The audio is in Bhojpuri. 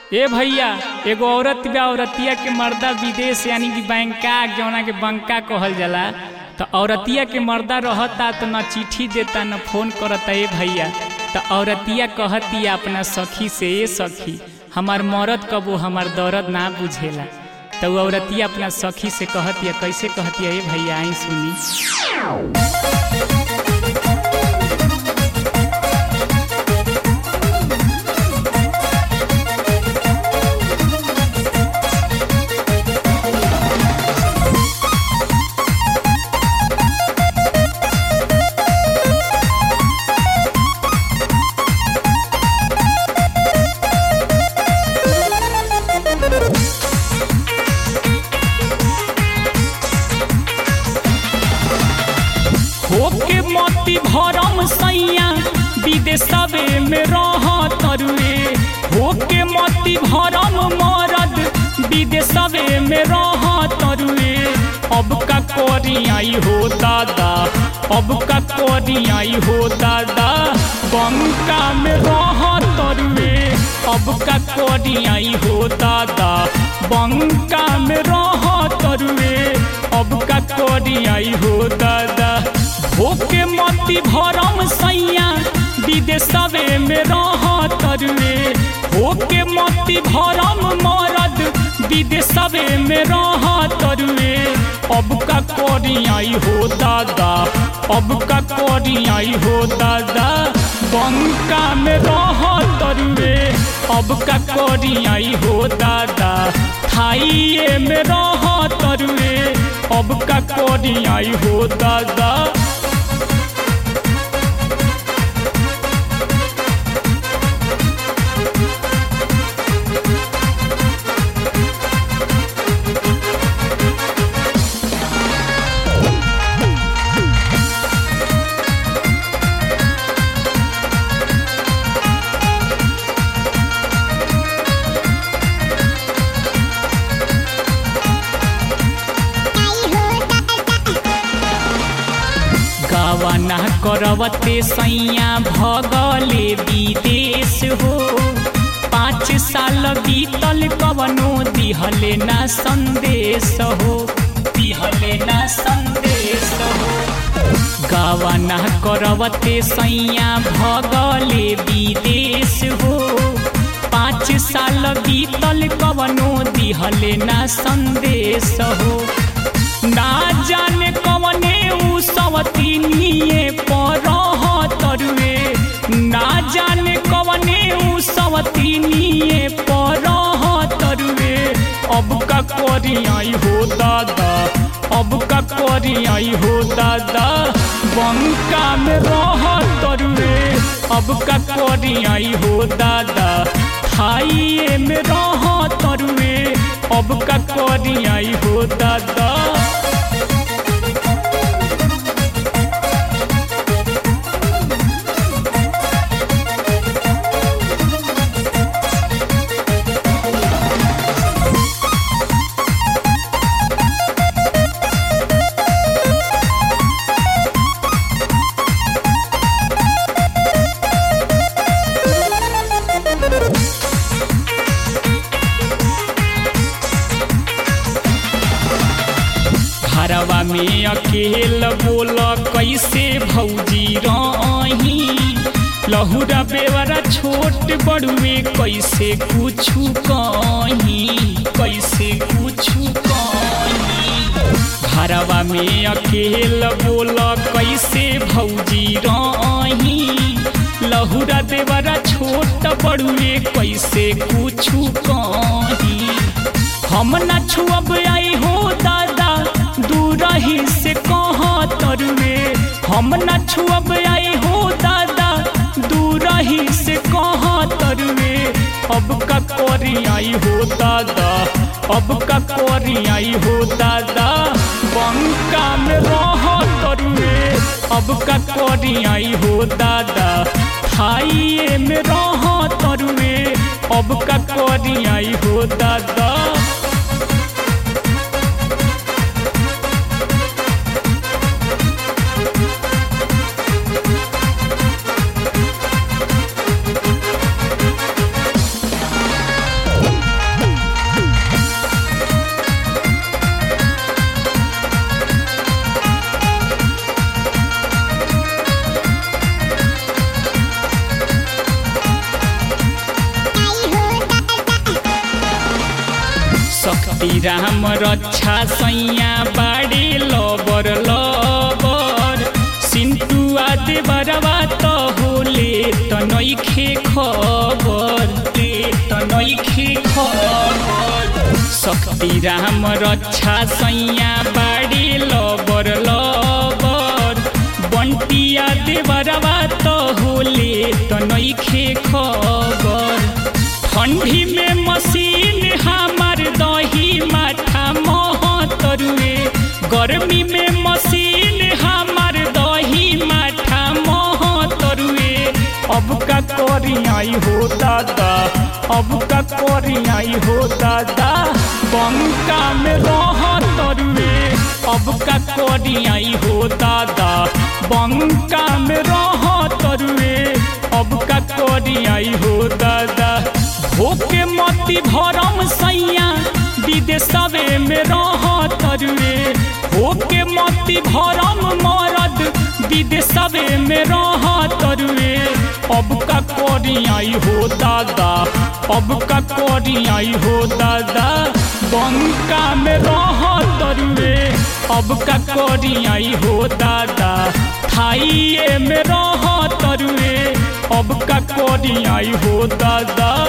ए भैया एगो औरत बा औरतिया के मर्दा विदेश यानी कि बैंकाक जौना के बंका कहल जाला तो औरतिया के मर्दा रहता तो न चिट्ठी देता न फोन करता ए भैया तो औरतिया कहतिया अपना सखी से ए सखी हमार मरद कबो हमार दर्द ना बुझेला तो वो औरतिया अपना सखी से कहतिया कैसे कहतिया ए भैया आई सुनी होके मोती भरम सैया विदेशवे में रह तरुए होके मोती भरम मरद विदेशवे में रह तरुए अब का कोरी आई हो दादा अब का कोरी आई हो दादा बंका में रह तरुए अब का कोरी आई हो दादा बंका में रह तरुए अब का कोरी आई हो दादा होके मोती भरम सैया विदेशवे में रह तरुए होके मोती भरम मरद विदेशवे में रह तरुए अब का कोरी आई हो दादा अब का कोरी आई हो दादा बंका में रह तरुए अब का कोरी आई हो दादा थाइए में रह तरुए अब का कोरी आई हो दादा गवाना करवते सैया भगले विदेश हो पाँच साल बीतल कवनो दिहले ना संदेश हो दिहले ना संदेश हो गवाना करवते सैया भगले विदेश हो पाँच साल बीतल कवनो दिहले ना संदेश हो ना जाने कवने उ सवतीनिए पर तरुए ना जाने कवने उ सवतीनिए पर तरुए अब का कोरी आई हो दादा अब का कोरी आई हो दादा बंका में रह तरुए अब का कोरी आई हो दादा खाइए में रह तरुए अब का कोरी आई हो दादा घरवा में अकेल बोल कैसे भौजी रही लहुरा बेवरा छोट बड़ुए कैसे कुछु कहीं कैसे कुछु कहीं घरवा में अकेल बोल कैसे भौजी रही लहुरा देवरा छोट बड़ुए कैसे कुछु कहीं हम न छुअब आई हो दादा दूरही से कह तरुए हम न छुअब आई हो दादा दूरही से कह तरुए अब का कोरी आई हो दादा अब का कोरी आई हो दादा बंका में रह तरुए अब का कोरी आई हो दादा खाइए में रह तरुए अब का कोरी आई हो दादा शक्ति राम रक्षा सैया बाड़ी लबर लबर सिंटू आदि बरवा तो होले त नइखे खबर ले त नइखे खबर शक्ति राम रक्षा सैया बाड़ी लबर लबर बंटिया देवरवा तो होले त नइखे खबर ठंडी में मशीन हमार दही माथा मोह तरुए गर्मी में मशीन हमार दही माथा मोह तरुए अब का करियाई हो दादा अब का करियाई हो दादा बंका में रह तरुए अब का करियाई हो दादा बंका में रह तरुए अब का करियाई हो दादा होके मती भरम सैया विदेशवे में रह तरुए होके मती भरम मरद विदेशवे में रह तरुए अब का करियाई हो दादा अब का करियाई हो दादा बंका में रह तरुए अब का करियाई हो दादा थाइए में रह तरुए अब का करियाई हो दादा